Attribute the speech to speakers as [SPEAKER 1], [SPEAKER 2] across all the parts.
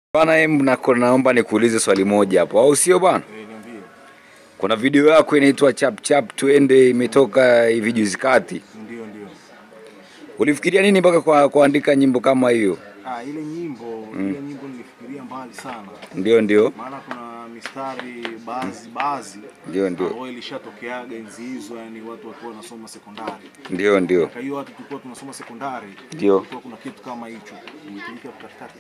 [SPEAKER 1] Bana, em, nako- naomba nikuulize swali moja hapo, au sio bana?
[SPEAKER 2] Eh, niambie.
[SPEAKER 1] Kuna video yako inaitwa chap chap twende, imetoka hivi juzi kati.
[SPEAKER 2] Ndio, ndio.
[SPEAKER 1] Ulifikiria nini mpaka kwa kuandika nyimbo kama hiyo?
[SPEAKER 2] Ah, ile nyimbo ile nyimbo nilifikiria mbali sana,
[SPEAKER 1] Ndio, ndio,
[SPEAKER 2] maana kuna mistari baadhi baadhi
[SPEAKER 1] ndio, ndio,
[SPEAKER 2] ambayo ilishatokeaga enzi hizo, yani watu wakiwa wanasoma sekondari.
[SPEAKER 1] ndio, ndio,
[SPEAKER 2] Kwa hiyo watu tulikuwa tunasoma sekondari,
[SPEAKER 1] Ndio.
[SPEAKER 2] kulikuwa kuna kitu kama hicho imetumika katikati.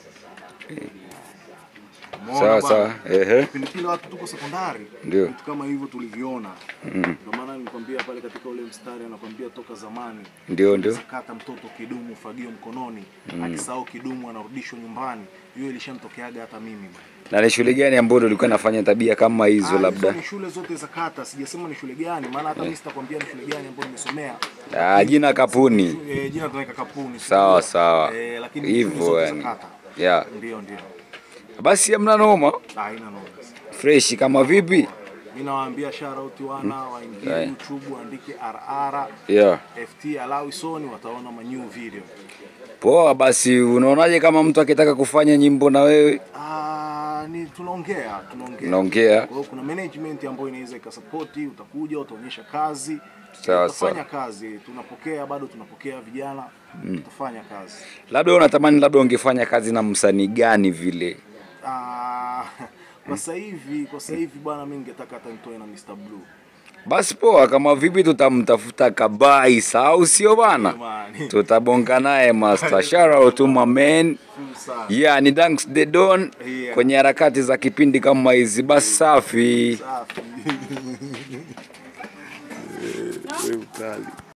[SPEAKER 1] sawa sawa, ehe,
[SPEAKER 2] Kipindi kile watu tuko sekondari,
[SPEAKER 1] Ndio.
[SPEAKER 2] vitu kama hivyo tuliviona. Ndio maana nilikwambia pale katika ule mstari anakwambia toka zamani
[SPEAKER 1] ndio, ndio,
[SPEAKER 2] sakata mtoto kidumu fagio mkononi akisahau kidumu anarudishwa nyumbani. Hiyo ilishanitokeaga hata mimi bwana.
[SPEAKER 1] na ni shule gani ambayo ulikuwa nafanya tabia kama hizo?
[SPEAKER 2] Ah, hizo
[SPEAKER 1] Labda
[SPEAKER 2] ni shule zote za kata, sijasema ni shule gani, maana hata mimi sitakwambia ni shule gani ambayo nimesomea.
[SPEAKER 1] ah, jina kapuni.
[SPEAKER 2] Eh, jina tunaweka kapuni.
[SPEAKER 1] Sawa sawa,
[SPEAKER 2] Eh, lakini shule
[SPEAKER 1] hivyo
[SPEAKER 2] zote za
[SPEAKER 1] yani,
[SPEAKER 2] kata.
[SPEAKER 1] yeah.
[SPEAKER 2] Ndio, ndio.
[SPEAKER 1] Basi hamna noma,
[SPEAKER 2] Ah, haina noma.
[SPEAKER 1] fresh kama vipi?
[SPEAKER 2] Mimi nawaambia shout out wana waingie
[SPEAKER 1] Right.
[SPEAKER 2] YouTube waandike RR
[SPEAKER 1] Yeah.
[SPEAKER 2] FT Alawi Soni wataona ma new video.
[SPEAKER 1] Poa, basi unaonaje kama mtu akitaka kufanya nyimbo na wewe?
[SPEAKER 2] Ah, ni tunaongea, tunaongea.
[SPEAKER 1] Unaongea?
[SPEAKER 2] Kwa hiyo kuna management ambayo inaweza ikasapoti, utakuja utaonyesha kazi,
[SPEAKER 1] Sawa,
[SPEAKER 2] utafanya
[SPEAKER 1] sawa.
[SPEAKER 2] kazi, tunapokea bado tunapokea vijana, tutafanya kazi.
[SPEAKER 1] Labda unatamani labda ungefanya kazi na msanii gani vile?
[SPEAKER 2] Ah, kwa sasa hivi, kwa sasa hivi bwana, mimi ningetaka hata nitoe na Mr Blue.
[SPEAKER 1] Basi poa, kama vipi tutamtafuta Kabaisa au sio bana?
[SPEAKER 2] Jamani.
[SPEAKER 1] Tutabonga naye master. Shout out to my man.
[SPEAKER 2] Sana.
[SPEAKER 1] Yeah, ni thanks the Don
[SPEAKER 2] Yeah.
[SPEAKER 1] kwenye harakati za kipindi kama hizi. Basi safi.
[SPEAKER 2] Safi.